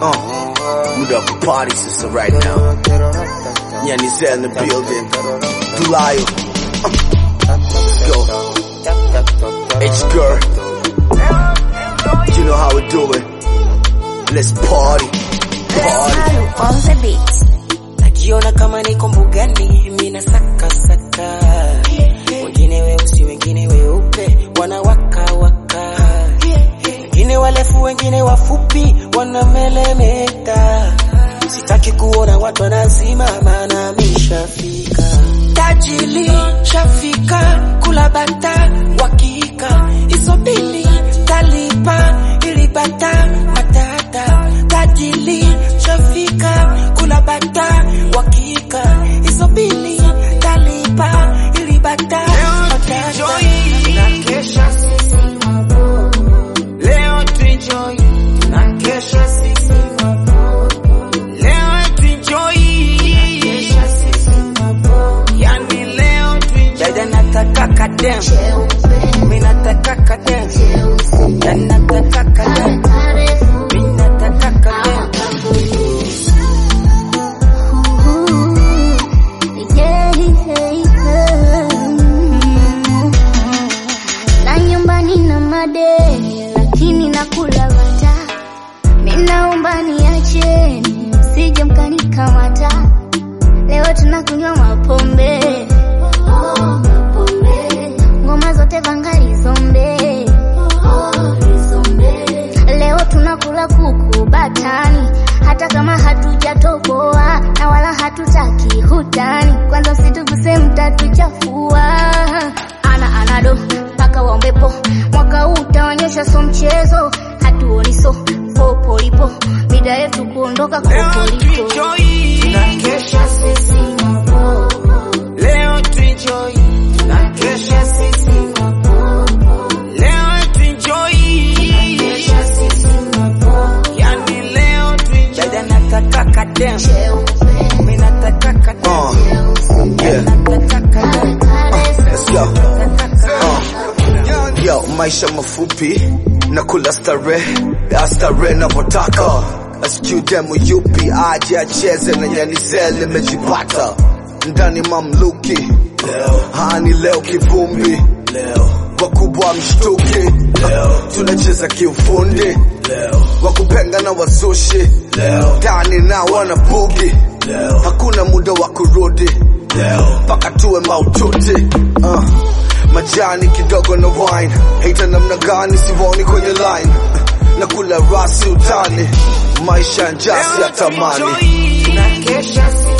Uh, muda wa kupari sasa right now. Nyanizel in the building. Dulayo. Uh, let's go. H girl. You know how we do it. Let's party. Party. on the beat. najiona kama niko mbugani mina saka saka wengine weusi wengine weupe wanawaka waka wengine warefu wengine wafupi wanamelemeta sitaki kuona watu wanasimama na mishafika tajili shafika kula bata wakika hizo bili talipa ilibata matata tajili shafika kula bata wakika hizo bili talipa ilibata matata tunakesha sisi leo tuenjoy tunakesha sisi leo tuenjoy yani leo tuenjoy dada nataka kadem mimi nataka kadem dada nataka kadem mimi nataka kadem Na nyumbani na madeni lakini nakula bata. Minaomba niacheni msije mkanikamata. Leo tunakunywa mapombe. Ngoma zote vangali zombe. Leo tunakula kuku batani, hata kama hatujatoboa na wala hatutaki hutani. Kwanza msituguse, mtatuchafua. Ana anado mpaka waombepo, mwaka huu utaonyesha so mchezo, hatuoni so popo lipo, mida yetu kuondoka leo kopo lipo. tuenjoy tunakesha sisi leo tuenjoy tunakesha sisi leo tuenjoy yani leo tuenjoy dada nataka kadem mimi nataka kadem Uh, yeah. nataka kadem Let's go. Uh, yo, maisha mafupi na kula starehe ya starehe navyotaka asijui demo yupi aje acheze na Nyanizel nimejipata ndani mamluki hani leo kivumbi wakubwa mshtuki tunacheza kiufundi wakupenga na wazushi ndani na wanabugi hakuna muda wa kurudi mpaka tuwe maututi uh, majani kidogo na wine haita namna gani sivoni kwenye line na kula rasi utani maisha njasi ya tamani tunakesha sisi